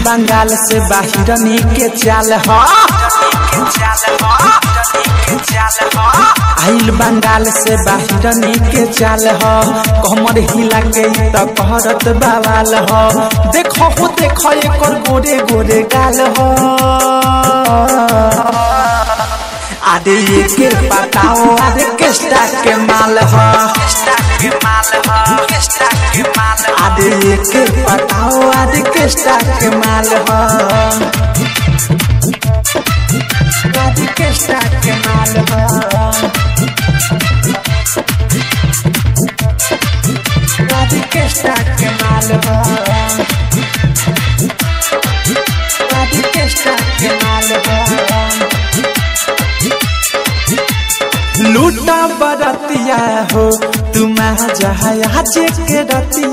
बंगाल से बाहिरनी के चाल ह आइल बंगाल से बाहिरनी के चाल ह कमर हिला के त कहरत बवाल ह देखो हो देखो एकर गोरे गोरे गाल ह आदे ये के बताओ आदे केस्टा के माल ह आदे ये के बताओ आदे केस्टा के माल ह आदे केस्टा के माल ह आदे केस्टा के माल ह आदे केस्टा के माल ह लूटा बरतिया हो तुम जहाज के रतिया